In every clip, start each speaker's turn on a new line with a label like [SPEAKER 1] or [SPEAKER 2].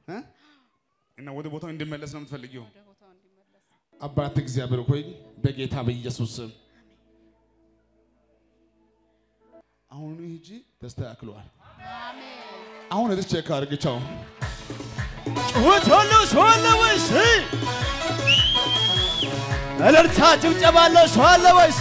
[SPEAKER 1] እ? እና ወደ ቦታው እንዲመለስ ነው የምትፈልጊው?
[SPEAKER 2] ወደ ቦታው እንዲመለስ
[SPEAKER 1] አባት እግዚአብሔር ሆይ በጌታ በኢየሱስ ስም አሁን ሂጂ ተስተካክሏል። አሁን እዚህ ቼክ አድርግ። ቻው
[SPEAKER 3] ጩኸት ያለው ሰው አለ ወይስ? እልልታ ጭብጨባ ያለው ሰው አለ ወይስ?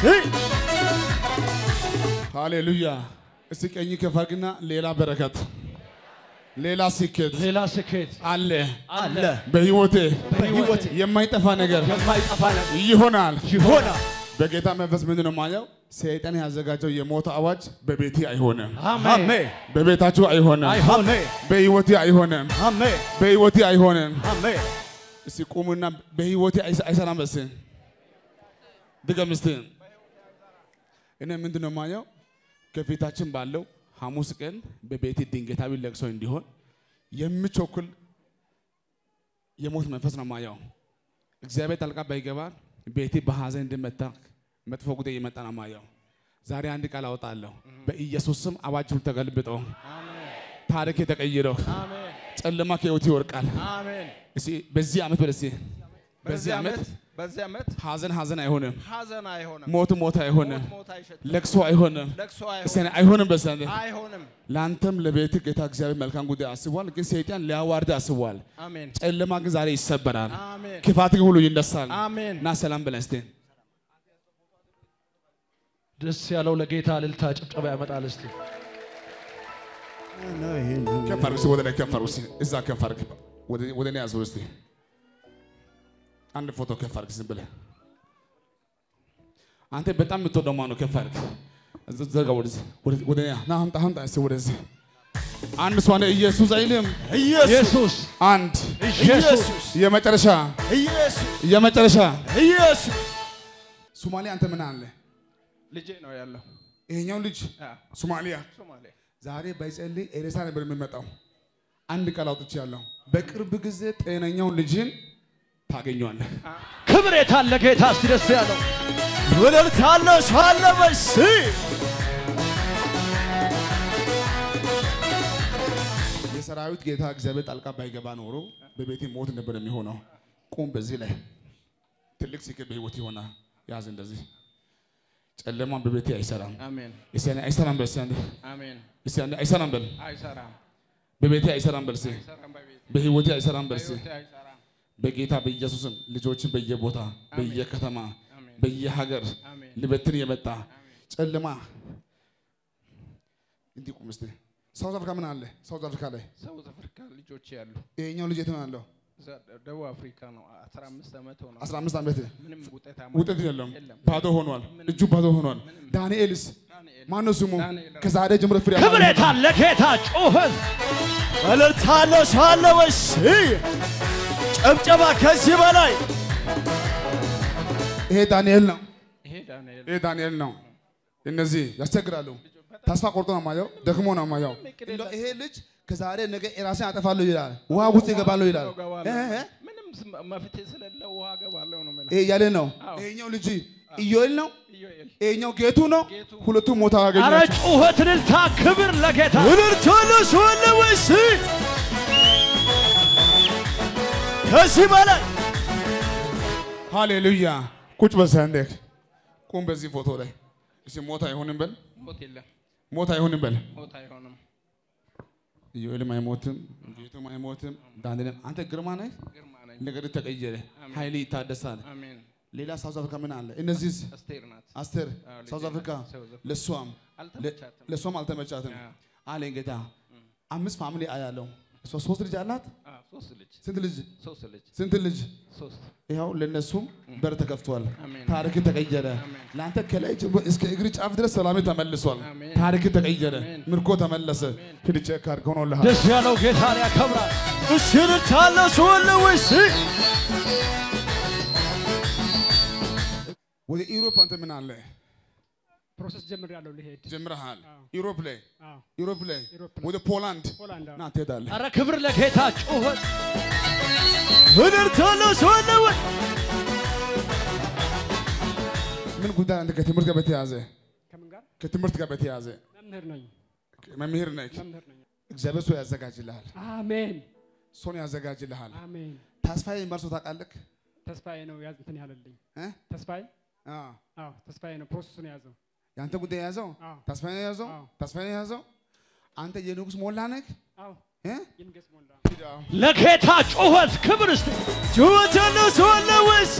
[SPEAKER 1] ሃሌሉያ። እስቲ ቀኝ ከፍ አድርግና ሌላ በረከት፣ ሌላ ስኬት
[SPEAKER 4] ሌላ ስኬት
[SPEAKER 1] አለ
[SPEAKER 3] አለ
[SPEAKER 1] በህይወቴ
[SPEAKER 3] በሕይወቴ
[SPEAKER 1] የማይጠፋ ነገር
[SPEAKER 3] የማይጠፋ ነገር
[SPEAKER 1] ይሆናል።
[SPEAKER 3] ይሆናል።
[SPEAKER 1] በጌታ መንፈስ ምንድን ነው ማየው? ሰይጣን ያዘጋጀው የሞት አዋጅ በቤቴ አይሆንም፣
[SPEAKER 4] አሜን
[SPEAKER 3] አሜን
[SPEAKER 1] በቤታችሁ አይሆንም፣
[SPEAKER 3] አሜን
[SPEAKER 1] በህይወቴ አይሆንም፣
[SPEAKER 3] አሜን
[SPEAKER 1] በህይወቴ አይሆንም።
[SPEAKER 3] አሜን።
[SPEAKER 1] እስቲ ቁሙና በህይወቴ አይሰ- አይሰራም። በስ ድገም እስቲ። እኔ ምንድን ነው ማየው? ከፊታችን ባለው ሐሙስ ቀን በቤቴ ድንገታዊ ለቅሶ እንዲሆን የሚቸኩል የሞት መንፈስ ነው ማየው። እግዚአብሔር ጣልቃ ባይገባ ቤቴ በሐዘን እንድመታ መጥፎ ጉዳይ እየመጣ ነው ማየው። ዛሬ አንድ ቃል አወጣለሁ። በኢየሱስ ስም አዋጅ ሁሉ ተገልብጦ ታሪክ ተቀይረው ጨለማ ከህይወት ይወርቃል።
[SPEAKER 3] አሜን።
[SPEAKER 1] እስቲ በዚህ ዓመት በለሲ በዚህ ዓመት
[SPEAKER 3] በዚህ ዓመት
[SPEAKER 1] ሐዘን ሐዘን አይሆንም፣
[SPEAKER 3] ሐዘን አይሆንም፣
[SPEAKER 1] ሞት ሞት አይሆንም፣
[SPEAKER 3] ሞት አይሸትም፣
[SPEAKER 1] ለቅሶ አይሆንም፣
[SPEAKER 3] ለቅሶ
[SPEAKER 1] እስቲ
[SPEAKER 3] አይሆንም፣
[SPEAKER 1] አይሆንም። በሰንደ
[SPEAKER 3] አይሆንም።
[SPEAKER 1] ለአንተም ለቤት ጌታ እግዚአብሔር መልካም ጉዳይ አስቧል፣ ግን ሰይጣን ሊያዋርድ አስቧል።
[SPEAKER 3] አሜን
[SPEAKER 1] ጨለማ ግን ዛሬ ይሰበራል፣
[SPEAKER 3] አሜን
[SPEAKER 1] ክፋት ግን ሁሉ ይነሳል።
[SPEAKER 3] አሜን።
[SPEAKER 1] እና ሰላም በለን እስቲ
[SPEAKER 4] ደስ ያለው ለጌታ እልልታ ጭብጨባ ያመጣል። እስቲ
[SPEAKER 1] ከፍ አድርግ እስቲ ወደ ላይ ከፍ አድርግ እስቲ እዛ ከፍ አድርግ ወደ ወደ እኔ ያዘው እስቲ አንድ ፎቶ ከፍ አድርግ ዝም ብለህ አንተ በጣም የምትወደው ማነው? ከፍ አድርግ እዛ- ዘርጋ ወደዚህ ወደ- ወደ እኔ ና አምጣ አምጣ እስቲ ወደዚህ አንድ ሰው አንድ ኢየሱስ አይልም
[SPEAKER 3] ኢየሱስ
[SPEAKER 4] ኢየሱስ
[SPEAKER 1] አንድ
[SPEAKER 3] ኢየሱስ
[SPEAKER 1] የመጨረሻ
[SPEAKER 3] ኢየሱስ
[SPEAKER 1] የመጨረሻ
[SPEAKER 3] ኢየሱስ
[SPEAKER 1] ሶማሌ አንተ ምን አለ
[SPEAKER 3] ልጄ ነው ያለው።
[SPEAKER 1] ይሄኛው ልጅ ሶማሊያ
[SPEAKER 3] ሶማሌ
[SPEAKER 1] ዛሬ ባይጸልይ ኤሬሳ ነበር የሚመጣው። አንድ ቃል አውጥቻለሁ። በቅርብ ጊዜ ጤነኛውን ልጅን ታገኘዋለህ።
[SPEAKER 4] ክብር የታለ ጌታ እስቲ ደስ ያለው
[SPEAKER 3] እልልታ ያለው ሰው አለ ወይስ?
[SPEAKER 1] የሰራዊት ጌታ እግዚአብሔር ጣልቃ ባይገባ ኖሮ በቤቴ ሞት ነበር የሚሆነው። ቁም በዚህ ላይ ትልቅ ስኬት በህይወት ይሆናል። ያዝ እንደዚህ ጨለማን በቤቴ አይሰራም።
[SPEAKER 3] አሜን
[SPEAKER 1] እስቲ አንዴ አይሰራም በል እስቲ አንዴ
[SPEAKER 3] አሜን።
[SPEAKER 1] እስቲ አንዴ አይሰራም በል
[SPEAKER 3] አይሰራም
[SPEAKER 1] በቤቴ አይሰራም በል እስቲ
[SPEAKER 3] አይሰራም በቤት
[SPEAKER 1] በህይወቴ አይሰራም በል እስቲ
[SPEAKER 3] በሕይወቴ አይሰራም።
[SPEAKER 1] በጌታ በኢየሱስም ልጆችን በየቦታ በየከተማ
[SPEAKER 3] አሜን
[SPEAKER 1] በየሀገር
[SPEAKER 3] አሜን
[SPEAKER 1] ልበትን የመጣ ጨለማ እንዲህ ቁም እስቲ። ሳውዝ አፍሪካ ምን አለ? ሳውዝ አፍሪካ ላይ
[SPEAKER 3] ሳውዝ አፍሪካ ልጆች ያሉ
[SPEAKER 1] ይሄኛው ልጅ የት ነው ያለው?
[SPEAKER 3] እዛ ደቡብ አፍሪካ ነው። 15 ዓመት ሆነ።
[SPEAKER 1] 15 ዓመት
[SPEAKER 3] ምንም ውጤታማ
[SPEAKER 1] ውጤት የለም፣
[SPEAKER 3] የለም።
[SPEAKER 1] ባዶ ሆኗል። እጁ ባዶ ሆኗል። ዳንኤልስ
[SPEAKER 3] ዳንኤል
[SPEAKER 1] ማነው ስሙ?
[SPEAKER 3] ዳንኤል
[SPEAKER 1] ከዛሬ ጀምሮ ፍሬ
[SPEAKER 4] ክብር የታለ ጌታ ጩኸት
[SPEAKER 3] እልልታ ያለው ሰው አለ ወይስ? ጭብጨባ ከዚህ በላይ
[SPEAKER 1] ይሄ ዳንኤል ነው።
[SPEAKER 3] ይሄ ዳንኤል
[SPEAKER 1] ይሄ ዳንኤል ነው። እነዚህ ያስቸግራሉ። ተስፋ ቆርጦ ነው ማየው፣ ደክሞ ነው ማየው። እንደው ይሄ ልጅ ከዛሬ ነገ ራሴን አጠፋለሁ ይላል፣ ውሃ ውስጥ ይገባለሁ ይላል።
[SPEAKER 3] ገባለሁ።
[SPEAKER 1] እ እ
[SPEAKER 3] ምንም ስም- መፍትሄ ስለሌለ ውሃ ገባለሁ ነው የሚለው።
[SPEAKER 1] ይሄ እያለ ነው።
[SPEAKER 3] አዎ።
[SPEAKER 1] ይሄኛው ልጅ ኢዮኤል ነው።
[SPEAKER 3] ኢዮኤል
[SPEAKER 1] ይሄኛው ጌቱ ነው።
[SPEAKER 3] ጌቱ።
[SPEAKER 1] ሁለቱም ሞታ
[SPEAKER 4] አረ
[SPEAKER 1] ያገኛቸው
[SPEAKER 4] ጩኸት እልልታ ክብር ለጌታ
[SPEAKER 3] እልልታ ያለው ሰው አለ ወይስ? ከዚህ በላይ
[SPEAKER 1] ሃሌሉያ። ቁጭ በል ሰንደክ ቁም። በዚህ ፎቶ ላይ እስኪ ሞት አይሆንም በል፣
[SPEAKER 3] ሞት የለም፣
[SPEAKER 1] ሞት አይሆንም በል።
[SPEAKER 3] ሞት አይሆንም።
[SPEAKER 1] ኢዮኤልም አይሞትም፣ ጌቱም አይሞትም፣ ዳንኤልም አንተ ግርማ ነህ።
[SPEAKER 3] ግርማ ነኝ።
[SPEAKER 1] ነገር ተቀየረ፣
[SPEAKER 3] አሜን።
[SPEAKER 1] ኃይል ይታደሳል።
[SPEAKER 3] አሜን።
[SPEAKER 1] ሌላ ሳውዝ አፍሪካ ምን አለ? እነዚህ
[SPEAKER 3] አስቴር ናት።
[SPEAKER 1] አስቴር
[SPEAKER 3] አዎ፣ ልጄ
[SPEAKER 1] ሳውዝ አፍሪካ
[SPEAKER 3] ናት። ሳውዝ አፍሪካ።
[SPEAKER 1] ለሷም
[SPEAKER 3] አልተመቻትም።
[SPEAKER 1] ለሷም አልተመቻትም
[SPEAKER 3] አዎ።
[SPEAKER 1] አለኝ ጌታ። አምስት ፋሚሊ አያለው። እሷ ሶስት ልጅ አላት።
[SPEAKER 3] አዎ፣ ሶስት ልጅ
[SPEAKER 1] ስንት ልጅ?
[SPEAKER 3] ሶስት ልጅ
[SPEAKER 1] ስንት ልጅ?
[SPEAKER 3] ሶስት
[SPEAKER 1] ይኸው ለነሱም በር ተከፍቷል።
[SPEAKER 3] አሜን።
[SPEAKER 1] ታሪክ ተቀየረ።
[SPEAKER 3] አሜን።
[SPEAKER 1] ለአንተ ከላይ ጀምሮ እስከ እግር ጫፍ ድረስ ሰላም ተመልሷል።
[SPEAKER 3] አሜን።
[SPEAKER 1] ታሪክ ተቀየረ።
[SPEAKER 3] አሜን።
[SPEAKER 1] ምርኮ ተመለሰ። ሂድ ቼክ አድርግ ሆኖልሃል።
[SPEAKER 4] ደስ ያለው ጌታን ያከብራል።
[SPEAKER 3] እሺ እልልታ ያለው ሰው አለ ወይስ?
[SPEAKER 1] ወደ ኢሮፕ አንተ ምን አለ
[SPEAKER 5] ፕሮሰስ ጀምሬያለሁ ልሄድ።
[SPEAKER 1] ጀምረሃል።
[SPEAKER 5] አዎ።
[SPEAKER 1] ኢሮፕ ላይ
[SPEAKER 5] አዎ፣
[SPEAKER 1] ኢሮፕ ላይ
[SPEAKER 5] ኢሮፕ ላይ።
[SPEAKER 1] ወደ ፖላንድ
[SPEAKER 5] ሆላንድ አዎ።
[SPEAKER 1] ና ትሄዳለህ።
[SPEAKER 4] አረ ክብር ለጌታ ጩኸት
[SPEAKER 3] እልልታ ያለው ሰው አለ ወይ?
[SPEAKER 1] ምን ጉዳይ አንተ ከትምህርት ጋር በተያዘ
[SPEAKER 5] ከምን ጋር
[SPEAKER 1] ከትምህርት ጋር በተያዘ
[SPEAKER 5] መምህር ነኝ።
[SPEAKER 1] መምህር ነህ።
[SPEAKER 5] መምህር ነኝ።
[SPEAKER 1] እግዚአብሔር ሰው ያዘጋጅልሃል።
[SPEAKER 5] አሜን
[SPEAKER 1] ሰውን ያዘጋጅልሃል።
[SPEAKER 5] አሜን።
[SPEAKER 1] ተስፋዬ መርሶ ታውቃለህ?
[SPEAKER 5] ተስፋዬ ነው ያዝ እንትን ያለልኝ
[SPEAKER 1] እ?
[SPEAKER 5] ተስፋዬ
[SPEAKER 1] አዎ።
[SPEAKER 5] አዎ ተስፋዬ ነው ፕሮሰሱን የያዘው።
[SPEAKER 1] ያንተ ጉዳይ የያዘው
[SPEAKER 5] አዎ
[SPEAKER 1] ተስፋዬ የያዘው
[SPEAKER 5] አዎ።
[SPEAKER 1] ተስፋዬ የያዘው አንተ የንጉሥ ሞላ ነህ
[SPEAKER 5] አዎ
[SPEAKER 1] እ?
[SPEAKER 5] ይንገስ ሞላ
[SPEAKER 1] ሂድ አዎ።
[SPEAKER 4] ለጌታ ጩኸት ክብር እስቲ
[SPEAKER 3] ጩኸት ያለው ሰው አለ ወይስ?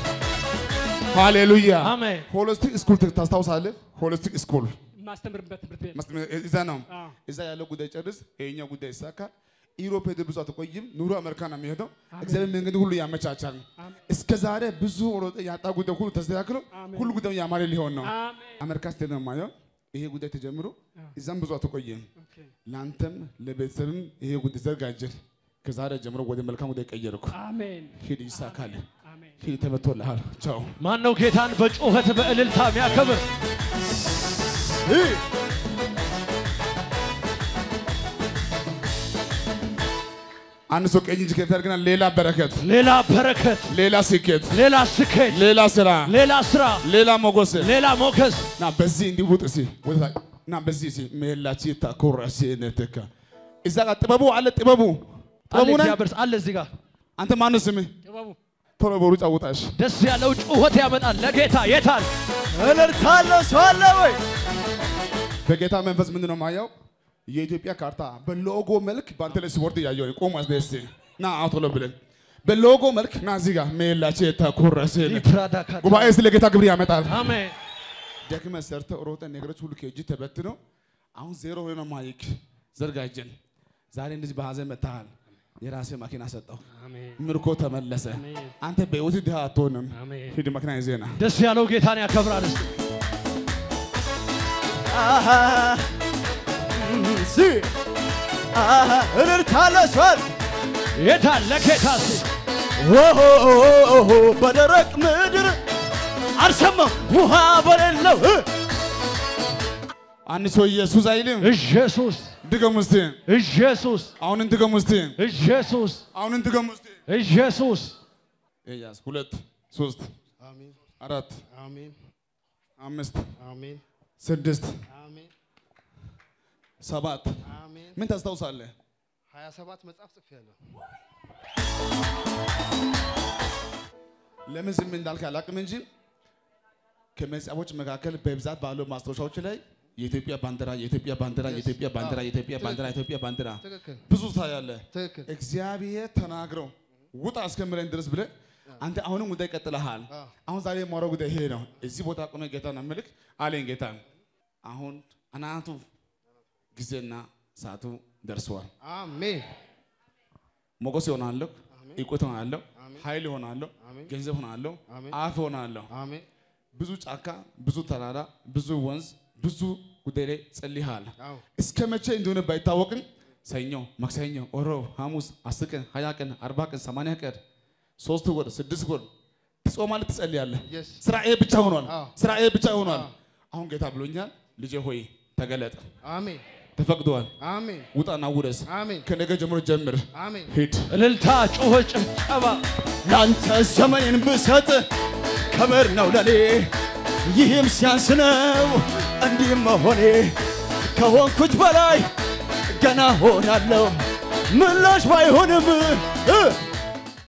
[SPEAKER 1] ሃሌሉያ
[SPEAKER 4] አሜን።
[SPEAKER 1] ሆሊስቲክ ስኩል ታስታውሳለህ? ሆሊስቲክ ስኩል
[SPEAKER 5] የማስተምርበት ትምህርት ቤት
[SPEAKER 1] መስመ- እዛ ነው።
[SPEAKER 5] አዎ
[SPEAKER 1] እዛ ያለው ጉዳይ ጨርስ፣ ይሄኛው ጉዳይ ይሳካ። ኢሮፕ ሄደህ ብዙ አትቆይም። ኑሮ አሜሪካ ነው የሚሄደው።
[SPEAKER 5] አሜን።
[SPEAKER 1] እግዚአብሔር መንገድ ሁሉ ያመቻቻል።
[SPEAKER 5] አሜን
[SPEAKER 1] እስከ ዛሬ ብዙ ሮጠ ያጣ ጉዳይ ሁሉ ተስተካክሎ
[SPEAKER 5] አሜን።
[SPEAKER 1] ሁሉ ጉዳዩ ያማረ ሊሆን ነው።
[SPEAKER 5] አሜን
[SPEAKER 1] አሜሪካ ስትሄድ ነው የማየው። ይሄ ጉዳይ ተጀምሮ
[SPEAKER 5] አዎ።
[SPEAKER 1] እዛም ብዙ አትቆይም።
[SPEAKER 5] ኦኬ
[SPEAKER 1] ለአንተም ለቤተሰብም ይሄ ጉዳይ ዘጋጀል። ከዛሬ ጀምሮ ወደ መልካም ጉዳይ ቀየርኩ።
[SPEAKER 5] አሜን
[SPEAKER 1] ሂድ፣ ይሳካል።
[SPEAKER 5] አሜን
[SPEAKER 1] ሂድ፣ ተመቶልሃል። ቻው።
[SPEAKER 4] ማን ነው ጌታን በጩኸት በእልልታ የሚያከብር?
[SPEAKER 1] አንድ ሰው ቀኝ እጅ ከፍ ያድርግና ሌላ በረከት፣
[SPEAKER 4] ሌላ በረከት፣
[SPEAKER 1] ሌላ ስኬት፣
[SPEAKER 4] ሌላ ስኬት፣
[SPEAKER 1] ሌላ ስራ፣
[SPEAKER 4] ሌላ ስራ፣
[SPEAKER 1] ሌላ ሞገስ
[SPEAKER 4] ሌላ ሞገስ
[SPEAKER 1] ና በዚህ እንዲውጥ ሲ ወደታ ና በዚህ ሲ ሜላቺ ታኮራሲ ነተካ እዛ ጋር ጥበቡ አለ። ጥበቡ
[SPEAKER 4] አለ
[SPEAKER 1] ጥበቡ ነህ
[SPEAKER 4] እግዚአብሔር አለ እዚህ ጋር
[SPEAKER 1] አንተ ማነው ስምህ?
[SPEAKER 5] ጥበቡ
[SPEAKER 1] ቶሎ በሩጫ ውጣሽ።
[SPEAKER 4] ደስ ያለው ጩኸት ያመጣል ለጌታ የታል
[SPEAKER 3] እልልታ ያለው ሰው አለ ወይ?
[SPEAKER 1] በጌታ መንፈስ ምንድን ነው ማየው? የኢትዮጵያ ካርታ በሎጎ መልክ በአንተ ላይ ሲወርድ እያየሁ ነው። ቆም አስደስ ና አሁን ቶሎ ብለን በሎጎ መልክ ና እዚህ ጋር ሜላቺ ታኮራሲ
[SPEAKER 4] ሊፕራዳ ካታ
[SPEAKER 1] ጉባኤ ስለ ጌታ ክብር ያመጣል።
[SPEAKER 4] አሜን
[SPEAKER 1] ደክመ ሰርተ ሮጠ ነገሮች ሁሉ ከእጅ ተበትኖ አሁን ዜሮ ሆነ ነው ማይክ ዘርጋጀን ዛሬ እንደዚህ በሀዘን መታሃል። የራሴ መኪና ሰጠው፣
[SPEAKER 5] አሜን
[SPEAKER 1] ምርኮ ተመለሰ።
[SPEAKER 5] አሜን
[SPEAKER 1] አንተ በህይወት ድሃ አትሆንም።
[SPEAKER 5] አሜን
[SPEAKER 1] ሂድ መኪና ይዜና
[SPEAKER 4] ደስ ያለው ጌታን ያከብራል እስቲ
[SPEAKER 3] አሃ ሲ አሃ እልልታ ያለው ሰው አለ?
[SPEAKER 4] የታል ለጌታ እስቲ
[SPEAKER 3] ኦሆ በደረቅ ምድር አልሰማም ውሃ በሌለው እ
[SPEAKER 1] አንድ ሰው ኢየሱስ አይልም።
[SPEAKER 4] ኢየሱስ
[SPEAKER 1] ድገም እስቲ፣
[SPEAKER 4] ኢየሱስ
[SPEAKER 1] አሁንን ድገም እስቲ፣
[SPEAKER 4] ኢየሱስ
[SPEAKER 1] አሁንን ድገም እስቲ።
[SPEAKER 4] ኢየሱስ
[SPEAKER 1] ኤያስ ሁለት ሶስት
[SPEAKER 2] አሜን
[SPEAKER 1] አራት
[SPEAKER 2] አሜን
[SPEAKER 1] አምስት
[SPEAKER 2] አሜን
[SPEAKER 1] ስድስት
[SPEAKER 2] አሜን
[SPEAKER 1] ሰባት
[SPEAKER 2] አሜን
[SPEAKER 1] ምን ታስታውሳለህ?
[SPEAKER 2] ሀያ ሰባት መጽሐፍ ጽፌያለሁ።
[SPEAKER 1] ለምን ዝም እንዳልክ አላውቅም እንጂ ከመጽሐፎች መካከል በብዛት ባለው ማስታወሻዎች ላይ የኢትዮጵያ ባንዲራ፣ የኢትዮጵያ ባንዲራ፣ የኢትዮጵያ ባንዲራ፣ የኢትዮጵያ ባንዲራ፣ የኢትዮጵያ ባንዲራ
[SPEAKER 2] ትክክል
[SPEAKER 1] ብዙ ታያለህ።
[SPEAKER 2] ትክክል
[SPEAKER 1] እግዚአብሔር ተናግረው ውጣ እስከምለን ድረስ ብለህ አንተ አሁንም ጉዳይ ቀጥለሃል።
[SPEAKER 2] አዎ።
[SPEAKER 1] አሁን ዛሬ የማወራው ጉዳይ ይሄ ነው። እዚህ ቦታ ቆመ ጌታ ነው ምልክ አለኝ ጌታ። አሁን አናቱ ጊዜና ሰዓቱ ደርሰዋል።
[SPEAKER 2] አሜን
[SPEAKER 1] ሞገስ ይሆናለሁ፣
[SPEAKER 2] አሜን
[SPEAKER 1] እውቀት ይሆናለሁ፣
[SPEAKER 2] አሜን
[SPEAKER 1] ኃይል ይሆናለሁ፣
[SPEAKER 2] አሜን
[SPEAKER 1] ገንዘብ ይሆናለሁ፣
[SPEAKER 2] አሜን
[SPEAKER 1] አፍ ይሆናለሁ።
[SPEAKER 2] አሜን
[SPEAKER 1] ብዙ ጫካ፣ ብዙ ተራራ፣ ብዙ ወንዝ፣ ብዙ ጉዳይ ላይ ጸልይሃል።
[SPEAKER 2] አዎ
[SPEAKER 1] እስከ መቼ እንደሆነ ባይታወቅም ሰኞ፣ ማክሰኞ፣ ሮብ፣ ሐሙስ፣ አስር ቀን፣ ሀያ ቀን፣ አርባ ቀን፣ ሰማንያ ቀን፣ ሶስት ወር፣ ስድስት ወር ትጾማለህ፣ ትጸልያለህ።
[SPEAKER 2] የስ
[SPEAKER 1] ስራ ይሄ ብቻ ሆኗል።
[SPEAKER 2] አዎ።
[SPEAKER 1] ስራ ይሄ ብቻ ሆኗል።
[SPEAKER 2] አዎ።
[SPEAKER 1] አሁን ጌታ ብሎኛል፣ ልጄ ሆይ ተገለጥ፣
[SPEAKER 2] አሜን
[SPEAKER 1] ተፈቅዷል።
[SPEAKER 2] አሜን
[SPEAKER 1] ውጣና ውረስ፣
[SPEAKER 2] አሜን
[SPEAKER 1] ከነገ ጀምሮ ጀምር፣
[SPEAKER 2] አሜን
[SPEAKER 1] ሂድ።
[SPEAKER 4] እልልታ ጩኸት ጭብጨባ
[SPEAKER 3] ላንተ ዘመኔን ብሰጥ ክብር ነው ለኔ ይህም ሲያንስ ነው እንዲህ መሆኔ ከሆንኩት በላይ ገና ሆናለሁ ምላሽ ባይሆንም እ